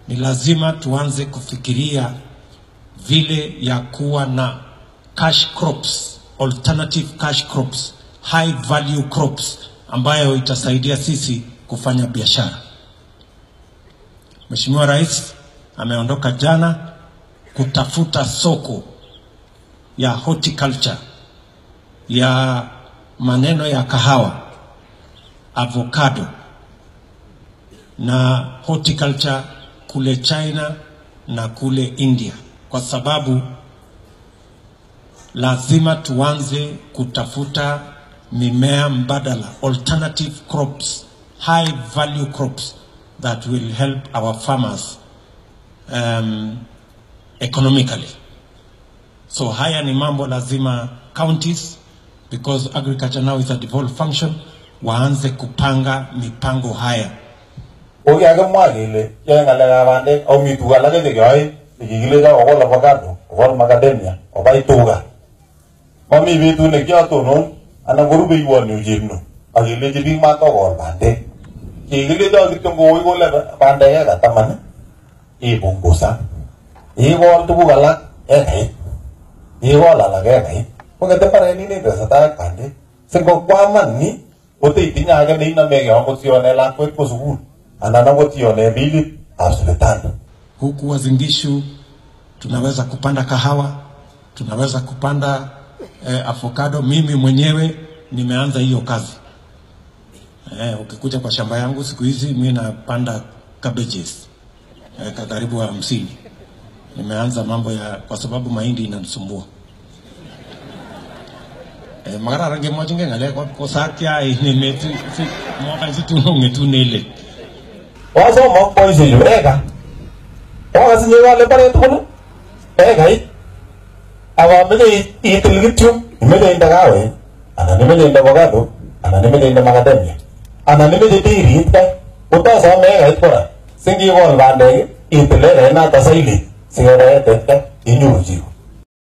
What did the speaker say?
ni lazima tuanze kufikiria vile ya kuwa na cash crops, alternative cash crops, high value crops ambayo itasaidia sisi kufanya biashara. Mheshimiwa Rais ameondoka jana kutafuta soko ya horticulture ya maneno ya kahawa, avocado na horticulture kule China na kule India, kwa sababu lazima tuanze kutafuta mimea mbadala, alternative crops, high value crops that will help our farmers um, economically. So haya ni mambo lazima counties because agriculture now is a devolved function waanze kupanga mipango haya kokikakimwa kele yoe ng'alekab bandek ako mi tuguk alake chekeyoe chekikilecho kokol avocado kokol macadamia kobai tuga mami betut nekiotonon anan ko rubeiwon yu chepno akelechi biik matokol bandek kikilecho kityo ngowoi kole bandek eka taman ipungusan ikol tuguk alak ekait ikol alak ekait kongete mbarenik netesetai ak bandek singokwaman ni koteitinye age neinomege akot ione lakwet ko sukul anan akot ione bilit ab sipitali huku Wazingishu tunaweza kupanda kahawa, tunaweza kupanda eh, avocado. Mimi mwenyewe nimeanza hiyo kazi eh, ukikuja kwa shamba yangu siku hizi mimi napanda cabbages eh, ka karibu hamsini. Nimeanza mambo ya kwa sababu mahindi inanisumbua eh, magara rangi moja ngale kwa kosakya ini metu si mwaka zitu ngetu nele wasomok boisiechu eka okasinye kole mbaret tugul ekait akameche itil kityo imeche inde kawek anan imeche inde avocado anan imeche inde macadamia anan imeche birit kai kotosome ekait kora singikol bandek itil ekait noto sailit sikereetet kai inyoru chiro